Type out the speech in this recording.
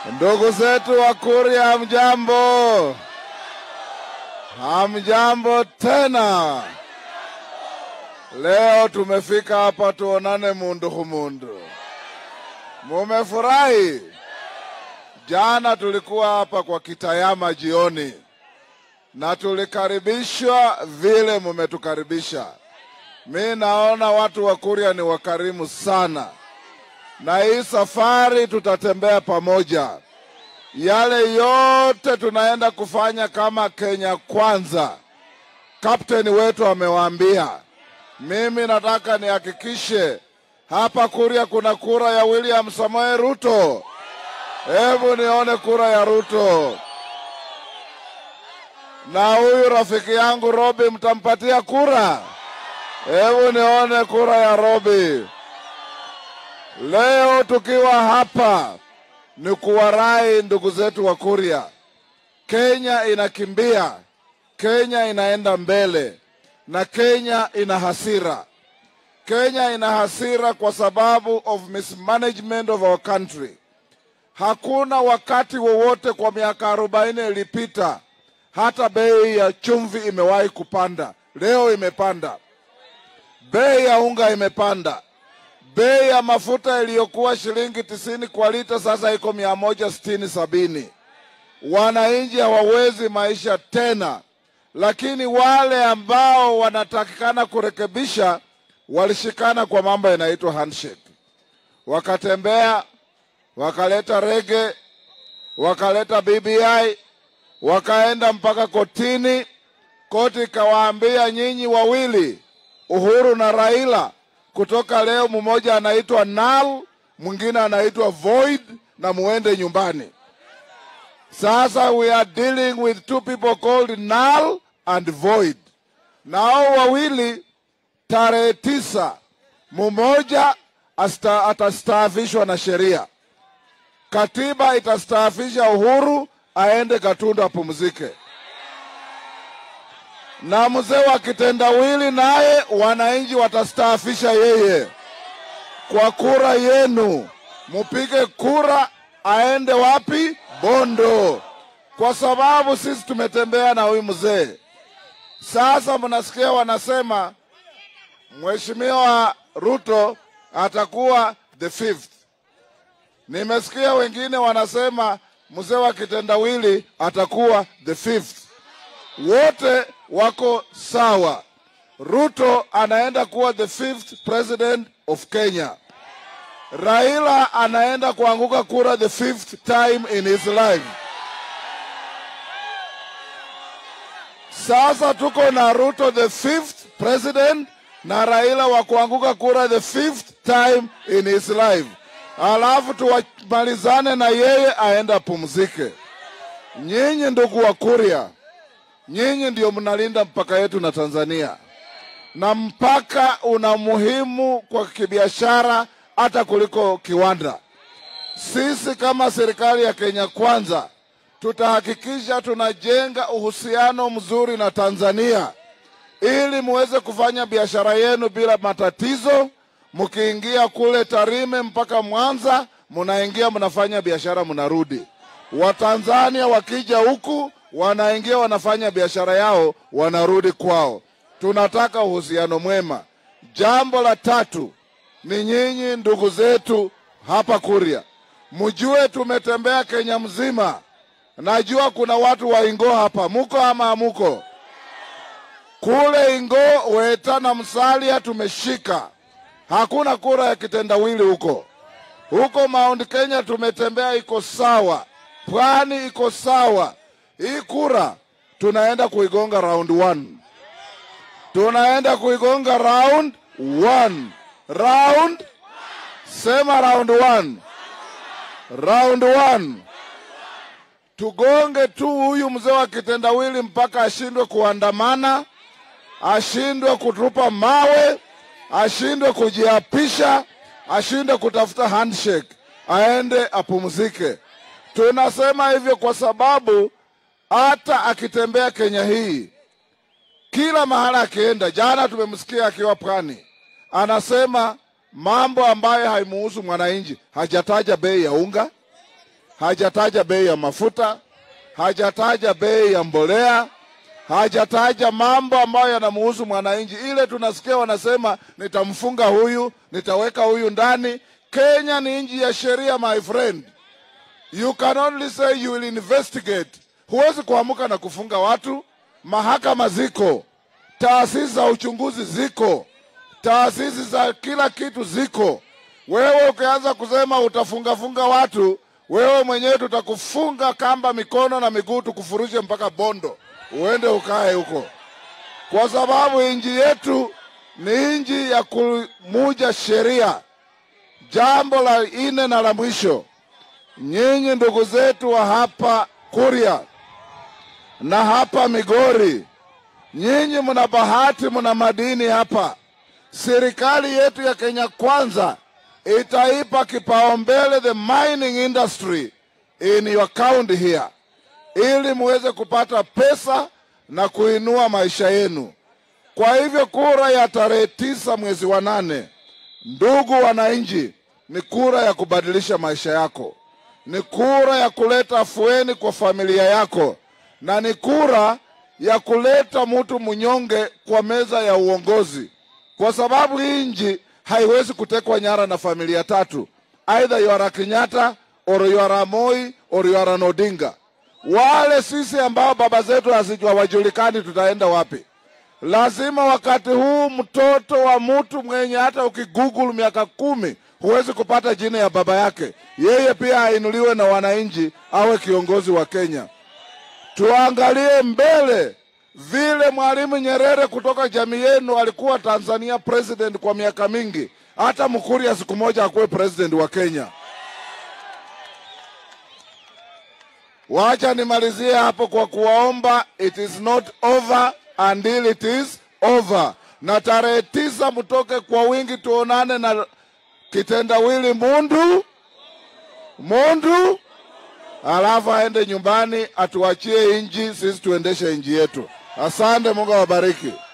Ndugu zetu wa Kuria, hamjambo? Hamjambo tena. Leo tumefika hapa tuonane mundu humundu. Mumefurahi? Jana tulikuwa hapa kwa Kitayama jioni na tulikaribishwa vile mumetukaribisha. Mi naona watu wa Kuria ni wakarimu sana, na hii safari tutatembea pamoja. Yale yote tunaenda kufanya kama Kenya Kwanza, kapteni wetu amewaambia. Mimi nataka nihakikishe hapa Kuria kuna kura ya William Samoei Ruto. Hebu nione kura ya Ruto. Na huyu rafiki yangu Robi, mtampatia kura? Hebu nione kura ya Robi. Leo tukiwa hapa ni kuwarai ndugu zetu wa Kuria. Kenya inakimbia, Kenya inaenda mbele, na Kenya ina hasira. Kenya ina hasira kwa sababu of mismanagement of our country. Hakuna wakati wowote kwa miaka arobaini ilipita hata bei ya chumvi imewahi kupanda. Leo imepanda. Bei ya unga imepanda. Bei ya mafuta iliyokuwa shilingi tisini kwa lita sasa iko mia moja sitini sabini. Wananchi hawawezi maisha tena, lakini wale ambao wanatakikana kurekebisha walishikana kwa mambo yanaitwa handshake, wakatembea wakaleta rege, wakaleta BBI, wakaenda mpaka kotini. Koti ikawaambia nyinyi wawili, Uhuru na Raila, kutoka leo mmoja anaitwa null, mwingine anaitwa void, na muende nyumbani. Sasa we are dealing with two people called null and void, na hao wawili tarehe tisa mmoja asta- atastaafishwa na sheria. Katiba itastaafisha Uhuru aende Gatundu apumzike, na mzee wa kitendawili naye wananchi watastaafisha yeye kwa kura yenu. Mupige kura aende wapi? Bondo, kwa sababu sisi tumetembea na huyu mzee. Sasa mnasikia wanasema Mheshimiwa Ruto atakuwa the fifth. Nimesikia wengine wanasema mzee wa kitendawili atakuwa the fifth. Wote wako sawa. Ruto anaenda kuwa the fifth president of Kenya. Raila anaenda kuanguka kura the fifth time in his life. Sasa tuko na Ruto the fifth president na Raila wa kuanguka kura the fifth time in his life, alafu tuwamalizane na yeye aende apumzike. Nyinyi ndugu wa Kuria, nyinyi ndio mnalinda mpaka yetu na Tanzania, na mpaka una muhimu kwa kibiashara hata kuliko kiwanda. Sisi kama serikali ya Kenya Kwanza tutahakikisha tunajenga uhusiano mzuri na Tanzania ili muweze kufanya biashara yenu bila matatizo. Mkiingia kule Tarime mpaka Mwanza, mnaingia mnafanya biashara, mnarudi. Watanzania wakija huku wanaingia wanafanya biashara yao, wanarudi kwao. Tunataka uhusiano mwema. Jambo la tatu ni nyinyi ndugu zetu hapa Kuria, mjue tumetembea Kenya mzima. Najua kuna watu wa Ingo hapa, muko ama hamuko? Kule Ingo, Weta na Msalia tumeshika, hakuna kura ya kitendawili huko. Huko Mount Kenya tumetembea, iko sawa. Pwani iko sawa. Hii kura tunaenda kuigonga round one, tunaenda kuigonga round one. Round sema round one, round one tugonge tu huyu mzee wa kitendawili mpaka ashindwe kuandamana, ashindwe kutupa mawe, ashindwe kujiapisha, ashindwe kutafuta handshake, aende apumzike. Tunasema hivyo kwa sababu hata akitembea Kenya hii, kila mahala akienda, jana tumemsikia akiwa pwani, anasema mambo ambayo haimuhusu mwananchi. Hajataja bei ya unga, hajataja bei ya mafuta, hajataja bei ya mbolea, hajataja mambo ambayo yanamuhusu mwananchi. Ile tunasikia wanasema nitamfunga huyu, nitaweka huyu ndani. Kenya ni nchi ya sheria, my friend. You can only say you will investigate. Huwezi kuamuka na kufunga watu. Mahakama ziko, taasisi za uchunguzi ziko, taasisi za kila kitu ziko. Wewe ukianza kusema utafungafunga watu, wewe mwenyewe tutakufunga kamba mikono na miguu, tukufurushe mpaka Bondo, uende ukae huko, kwa sababu nchi yetu ni nchi ya kumuja sheria. Jambo la ine na la mwisho, nyinyi ndugu zetu wa hapa Kuria na hapa Migori, nyinyi mna bahati, mna madini hapa. Serikali yetu ya Kenya Kwanza itaipa kipaumbele the mining industry in your county here, ili muweze kupata pesa na kuinua maisha yenu. Kwa hivyo kura ya tarehe tisa mwezi wa nane, ndugu wananchi, ni kura ya kubadilisha maisha yako, ni kura ya kuleta afueni kwa familia yako, na ni kura ya kuleta mtu mnyonge kwa meza ya uongozi, kwa sababu hii nchi haiwezi kutekwa nyara na familia tatu, either you are a Kenyatta or you are a Moi or you are an Odinga. Wale sisi ambao baba zetu hawajulikani tutaenda wapi? Lazima wakati huu mtoto wa mtu mwenye hata ukigoogle miaka kumi huwezi kupata jina ya baba yake, yeye pia ainuliwe na wananchi, awe kiongozi wa Kenya. Tuangalie mbele vile Mwalimu Nyerere kutoka jamii yenu alikuwa Tanzania president kwa miaka mingi, hata Mkuria siku moja akuwe president wa Kenya. Wacha nimalizie hapo kwa kuwaomba, it is not over until it is over, na tarehe tisa mtoke kwa wingi, tuonane na kitendawili Mundu Mundu, alafu aende nyumbani atuachie inji, sisi tuendeshe inji yetu. Asante, Mungu awabariki.